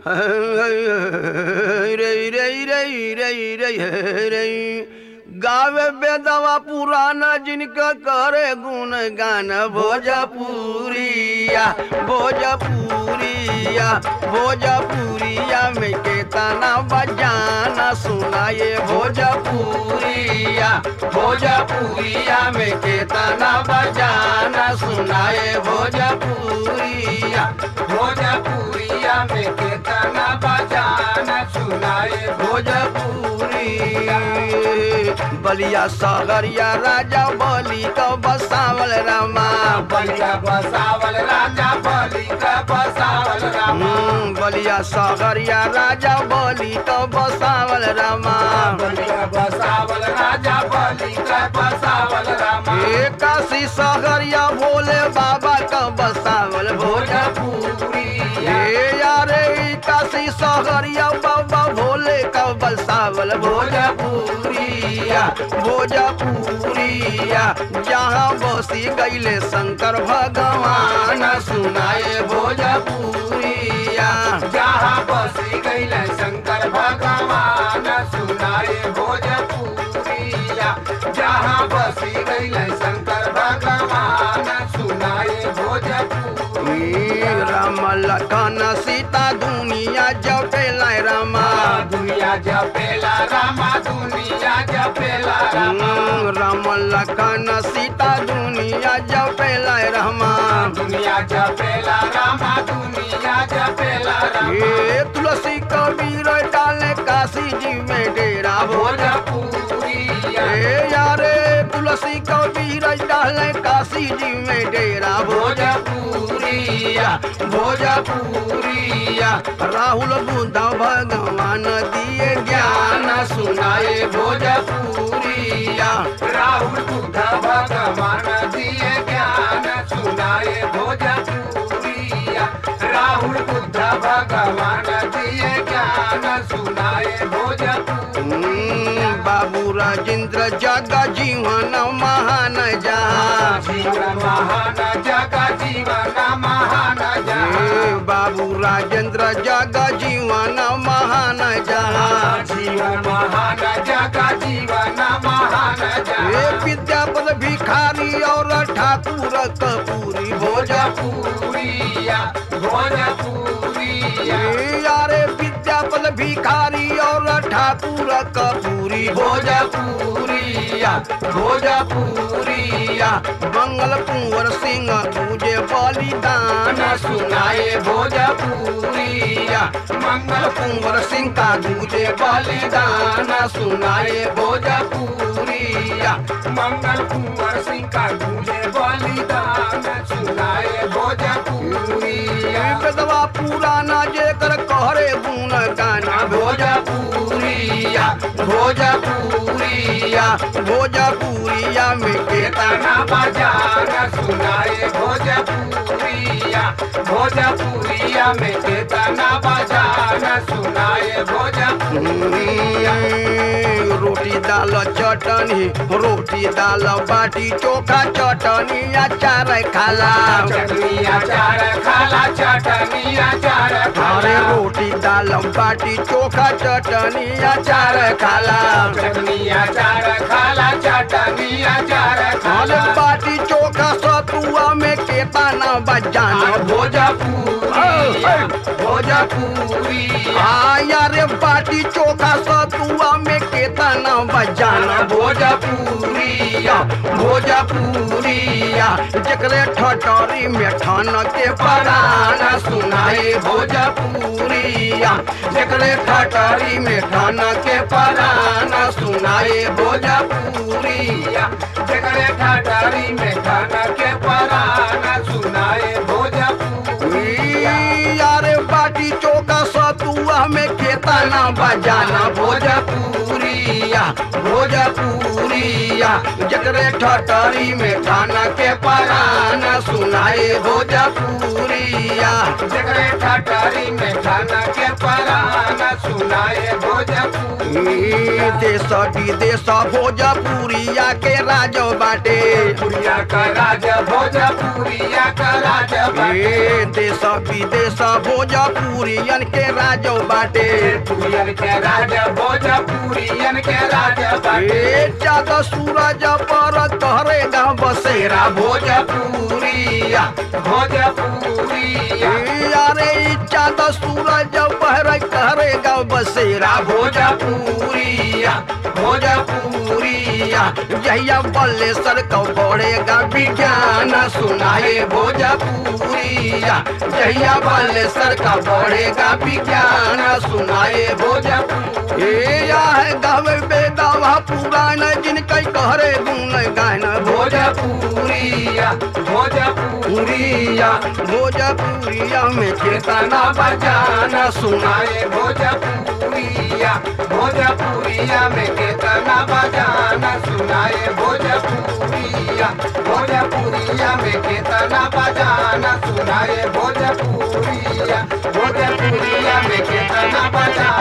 रे रे रे रे रे रे गावे बेदवा पुराना जिनका करे गुण गान भोजपुरिया भोजपुरिया भोजपुरिया में केतना बजाना सुनाए भोजपुरिया भोजपुरिया में केतना बजाना सुनाए भोजपुरिया भोजपुरिया में केतना बजाना सुनाए भोजपुरिया बलिया सागरिया राजा बलि का बसावल रामा बलिया बसावल राजा बलि का बसावल रामा हम्म, बलिया सागरिया राजा बलि का बसावल रामा बलिया बसावल राजा बलि का बसावल रामा ए काशी सागरिया भोले बाबा का बसावल भोजपुर भोजपुरिया ए यारे ई काशी सागरिया बाबा भोले का बसावल भोजपुरिया भोजपुरिया जहाँ बसी गईले शंकर भगवान सुनाए भोजपुरिया जहाँ बसी गईल शंकर भगवान सुनाए भोजपुरिया जहाँ बसी गईल शंकर भगवान सुनाए भोजपुरी राम लखन सीता दुनिया जपेला रामा दुनिया जपेला रामा दुनिया जपेला रामा हम्म, राम लखन सीता दुनिया जपेला रामा दुनिया जपेला रामा दुनिया जपेला रामा ये तुलसी कबीर डाले काशी जी में डेरा भोज भोजपुरिया ए यारे तुलसी कबीर डाले काशी जी में डेरा भोज भोजपुरिया भोजपुरिया राहुल बुद्ध भगवान दिए ज्ञान सुनाए भोजपुरिया राहुल बुद्ध भगवान दिए ज्ञान सुनाए भोजपुरिया राहुल बुद्ध भगवान दिए ज्ञान सुनाए भोजपुरिया हम्म, बाबू राजेंद्र जग जीवन महान जहाँ जीवन महान जग जीवन महान जग ए, बाबू राजेंद्र जग जीवन महान जहाँ जीवन महान जग जीवन महान ए जग विद्यापद भिखारी और ठाकुर कपूरी भोजपुर भोजपुरिया भोजपुरिया ए यारे विद्यापद भिखारी और ठाकुर कपूरी भोजपुरिया भोजपुरिया मंगल कुंवर सिंह तुझे बलिदान सुनाए भोजपुरिया मंगल कुंवर सिंह का तुझे बलिदान सुनाए भोजपुरिया मंगल कुंवर सिंह का तुझे बलिदान सुनाए भोजपुरिया बेदवा पुराना जेकर कहरे गुण गाना भोजपुरिया भोजपुरिया भोजपुरिया में केतना गाना बजाना सुनाए भोजपुरिया भोजपुरिया में केतना बजाना सुनाए भोजपुरिया हम्म, रोटी दाल चटनी रोटी दाल बाटी चोखा चटनी अचार खाला चटनी अचार खाला चटनी अचार अरे खाला रोटी दाल बाटी चोखा चटनी अचार खाला चटनी अचार खाला चटनी अचार अरे खाला बाटी चोखा सतुआ में केतना बजाना भोजपुरिया भोजपुरिया आया रे बाटी चोखा सतुआ में केतना बजाना भोजपुरिया भोजपुरिया जकरे ठटरी में ठान के पराना सुनाए भोजपुरिया जकरे ठटरी में ठान के पराना सुनाए भोजपुरिया जगरे ठाटारी में खाना के पराना सुनाए भोजपुरिया यारे बाटी चोखा सतुआ में केतना बजाना भोजपुरिया भोजपुरिया जकरे ठटरी में खाना के पराना सुनाए भोजपुरिया जगरे ठाटारी में खाना के पराना सुनाए भोजपुरी ई देश विदेश भोजपुरिया के राजो बाटे पुरिया का राजा भोजपुरिया का राजा बाटे ए देश विदेश भोजपुरियन के राजो बाटे पुरियन के राजा भोजपुरियन के राजा बाटे ए चाँद सूरज पर तहरे गाँव बसेरा भोजपुरिया भोजपुरिया ए अरे ई चाँद सूरज पर तहरे गाँव बसेरा भोजपुरिया भोजपुरिया जहिया बल्लेसर को बढ़ेगा विज्ञान सुनाए भोजपुरिया जहिया बल्लेसर का बढ़ेगा विज्ञान सुनाए भोजपुरी ए या है गावे बेदावा पुराण जिनके कहरे गुण गान भोजपुरिया भोजपुरिया भोजपुरिया में केतना चेतना बजाना सुनाए भोजपुरिया भोजपुरिया में केतना बजाना सुनाए भोजपुरिया भोजपुरिया में केतना बजाना सुनाए भोजपुरिया भोजपुरिया में केतना बजाना